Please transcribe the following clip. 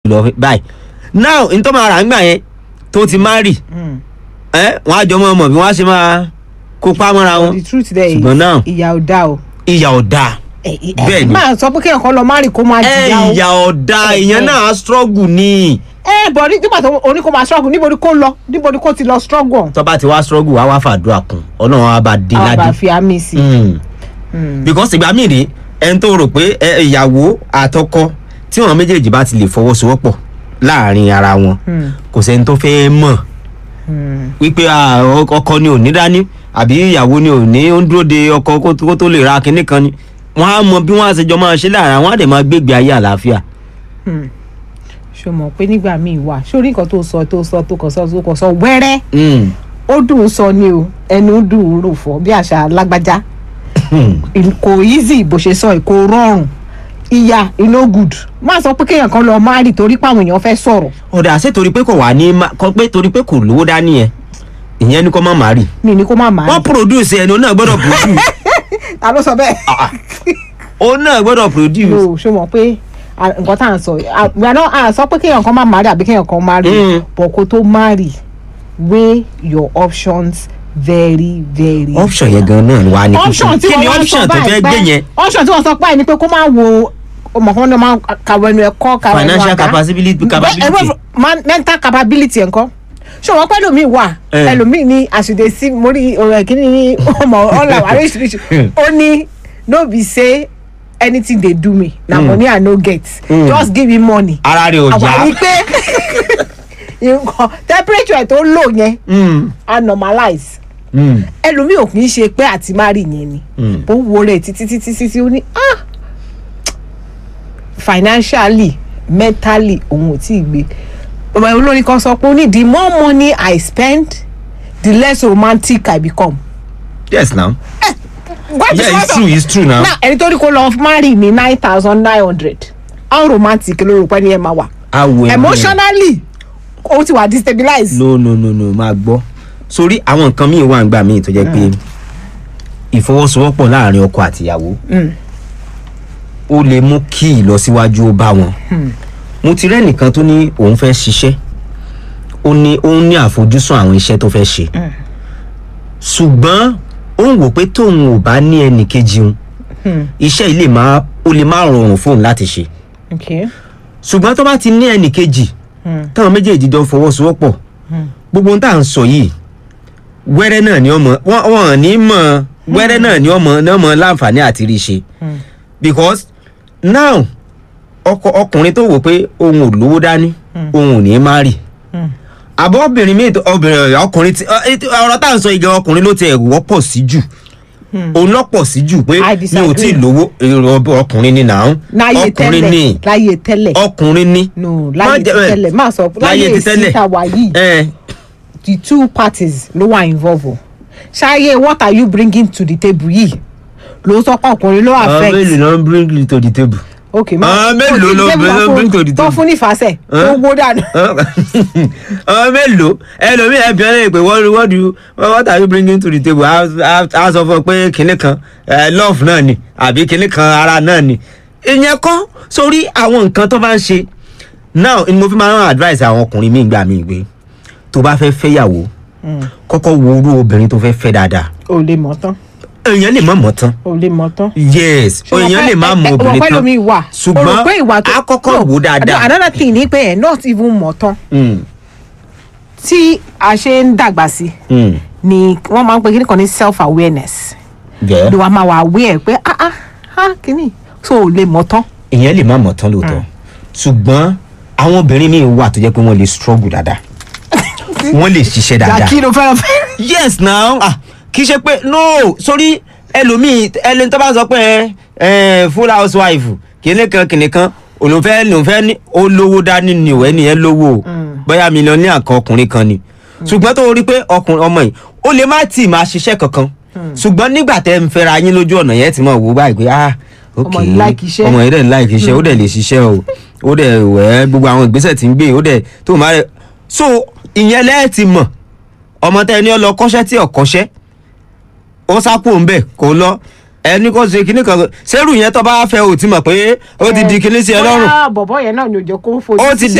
lọ báyìí now n tó máa rà ńgbà yẹn tó ti marry ẹ wọn á jọ mọ ọmọ bí wọn á ṣe máa kópa mọ́ra wọn the truth there ṣùgbọ́n náà is ìyà ò dá o. ìyà ọ̀dà Bẹ́ẹ̀ ni. máa sọ pé kéèyàn kan lọ má rìn kó máa ẹ jìyà o. ìyà ọ̀dà Ẹ, ìyẹn ẹ. náà á struggle ni ẹ bọ̀ ní nígbà tó oní kó máa struggle níbo ni kó lọ níbo ni kó ti lọ struggle ọ̀hún. tó bá ti wá struggle wá wá fàdúrà kún ọlọ́run á bá dé àwọn bá ládé fi àmì sí i. Mm. Mm. because ìgbà míì rí ẹni tó rò pé ẹ, ìyàwó àtọkọ tí wọn méjèèjì bá ti lè fọwọ́sowọ́pọ̀ láàrin ara wọn Mm. kò sẹ́ni tó fẹ́ mọ̀ Mm. wípé ah, ọ- ọkọ ni ò ní dání àbí ìyàwó ni ò ní ó ń dúró de ọkọ kó tó- kó tó lè ra kinní kan ni wọn á mọ bí wọn á ṣe jọ máa ṣe láàrin àwọn á dẹ̀ máa gbégbé ayé àlàáfíà. Mm. ṣo mọ̀ pé nígbà míì wà sórí nǹkan tó sọ tó sọ tó kàn sọ tó kàn sọ wẹ́rẹ́ Mm. ó dùn ún sọ ni o ẹnu dùn ún rò fọ bí àṣà lágbájá kò easy bó ṣe sọ yìí, kò rọrùn ìyá iná good má sọ pé kéèyàn kan lọ má rì torí páwọn èèyàn fẹ́ sọ̀rọ̀ ọ̀dà ṣé torí pé kò wà ní má- kọ pé torí pé kò lówó dání yẹn ìyẹn ni kò má má rì mi ní kó má má wọ́n rì produce ẹni òun náà gbọ́dọ̀ produce ta ló sọ bẹ́ẹ̀. òun náà gbọ́dọ̀ produce. no ṣo mọ̀ pé à, nǹkan tá à ń sọ yìí, à, we are not- à sọ pé kéèyàn kan má má rì àbí kéèyàn kan má rì Mm. but kó tó má rì weigh your options very very option yẹn gan náà wà ní option tí kí ni wọ́n wá sọ option tó fẹ́ báyìí gbé pé yẹn option tí wọ́n sọ báyìí ni pé kó máa wo ọmọ kan ní ọmọ kàwé ẹnu ẹ̀kọ́ kàwé ẹnu Financial àga. capacity- Bẹ́- capability. ẹ̀rọ man- mental capability ẹ̀kọ́ ṣé wọn pẹ́ lómi wà Eh. ẹlòmíì ní àṣìdè sí mórí ọ̀rọ̀ ẹ̀kíní ní ọmọ ọ̀là oríṣiríṣi ó ní no be say anything dey do me na money i no get Mm. just give me money ara rẹ̀ ò àwọn yá. àní pé nǹkan temperature tó lò yẹn Mm, a normalize mm, ẹlòmíì ò kì í ṣe pé àti má rí yẹn ni Mm. ó wo rẹ̀ títí títí títí ó ní ah financially mentally òun ò tí ì gbé ọmọ olórin kan sọ pé ó ní the more money i spend the less romantic i become. yes now What is yeah what it's true it's true now. now ẹni tó ní kó lọ marry ní nine thousand nine hundred how romantic ló rò pé ní ẹ máa wà awo ẹ̀ emotionally ó ti wà destabilize. no no no no máa gbọ́ sórí àwọn nǹkan míì wà nígbà míì tó jẹ́ pé ìfọwọ́sowọ́pọ̀ láàrin ọkọ àtìyàwó Mm. ó lè mú kí ìlọsíwájú ó bá wọn mo ti rẹ́nìkan tó ní òun fẹ́ ṣiṣẹ́ ó ní ó ní àfojúsùn àwọn iṣẹ́ tó fẹ́ ṣe ṣùgbọ́n ó ń wò pé tóun ò bá ní ẹnì kejì òun Hmm. iṣẹ́ yìí lè má ó lè má rọrùn fóun láti ṣe okay. ṣùgbọ́n tó bá ti ní ẹnì kejì Hmm. táwọn méjèèjì jọ fọwọ́sowọ́pọ̀ gbogbo ohun tá à ń sọ yìí wẹ́rẹ́ náà ni ọmọ wọ́n wọ́n ní mọ̀ wẹ́rẹ́ náà ni ọmọ náà mọ̀ láǹfààní àti rí ṣe because now ọkọ ọkùnrin tó wò pé òun ò lówó dání òun ò ní má rì àbọ̀ obìnrin míì tó- obìnrin ọkùnrin tí ọ- ètò- ọ̀rọ̀ tá à ń sọ ìgbà ọkùnrin ló ti ẹ̀ wọ́pọ̀ sí jù òun lọ́pọ̀ sí jù pé I mi ò tí ì disagree. lówó èrò ọkùnrin ni nàá láyé ọkùnrin tẹ́lẹ̀ ni láyé tẹ́lẹ̀ ọkùnrin ni no Má láyé jẹ́- ẹ, tẹ́lẹ̀ má sọ láyé láyé ti tẹ́lẹ̀. síta wà yìí ẹ the two parties ló wà involve o ṣáyé what are you bringing to the table yìí ló sọ pé ọkùnrin ló àwọn affect mélòó ló ń bring to the table. ok àwọn mélòó ló ló bring to the tó table. fún nífàsẹ̀ tó Huh? wó dànù àwọn mélòó ẹlòmíì ẹbí ọlẹ́yìn pé what what do you what are you bringing to the table a a- a sọ fún ọ pé kinní kan eh, love náà ni àbí kinní kan ara náà ni ìyẹn kọ́ sórí àwọn nǹkan tó bá ń ṣe now ni mo fi máa ń advice àwọn ọkùnrin míì gbà míì pé tó bá fẹ́ fẹ́yàwó kọ́kọ́ wo irú obìnrin tó fẹ́ fẹ́ dáadáa ò lè mọ̀ tán èèyàn lè má mọ̀ tán ò lè mọ̀ tán. yes èèyàn lè má mọ̀ obìnrin tán mi wà ṣùgbọ́n o rò pé ìwà tó a kọ́kọ́ No, wò dáadáa. another thing ni pé ẹ̀ not even mọ̀ tán Mm, tí a ṣe ń dàgbà sí mm, ni wọ́n máa ń pe kíní kan ní self awareness yeah. ló wàá máa wà aware pé ah ah ah kíní so ò lè mọ̀ tán. èèyàn lè má mọ̀ tán lóòótọ́ ṣùgbọ́n àwọn obìnrin míì wà tó jẹ́ pé wọ́n lè struggle dáadáa wọ́n lè ṣiṣẹ́ dáadáa. kí ló fẹ́ràn fẹ́ràn. yes now ah kì í ṣe pé no sórí ẹlòmíì ẹlẹ́ni tó bá sọ pé ẹ full housewife kìnìún kan kìnìún kan òun fẹ́ lòun fẹ́ ní ó lówó dání ni ò ẹni yẹn lówó o bóyá mílíọ̀nù kan ọkùnrin kan ni ṣùgbọ́n tó rí pé ọkùnrin ọmọ yìí ó lè má tì máa ṣiṣẹ́ kankan ṣùgbọ́n nígbà tẹ́ ń fẹ́ra yín lójú ọ̀nà yẹn ti mọ̀ wò báyìí pé ah ok Ọmọ yìí like iṣẹ́. ọmọ yìí dẹ̀ like iṣẹ́ ó dẹ̀ lè ṣiṣẹ́ o ó dẹ̀ wẹ̀ gbogbo àwọn ìgbésẹ̀ tí ń gbé ó dẹ̀ tó máa rẹ̀ so ìyẹn lẹ́ẹ̀ ti mọ̀ ọmọ tẹ ẹni ọ lọ kọ́ṣẹ́ tí ò kọ́ṣẹ́ ó sápò ń bẹ̀ kó lọ ẹni kó ṣe kinní kan sẹ́rù yẹn tó bá fẹ́ ò ti mọ̀ pé ó ti di kinní sí ẹ lọ́rùn bóyá bọ̀bọ̀ yẹn náà ni ò jẹ́ kó fojú ó ti sí di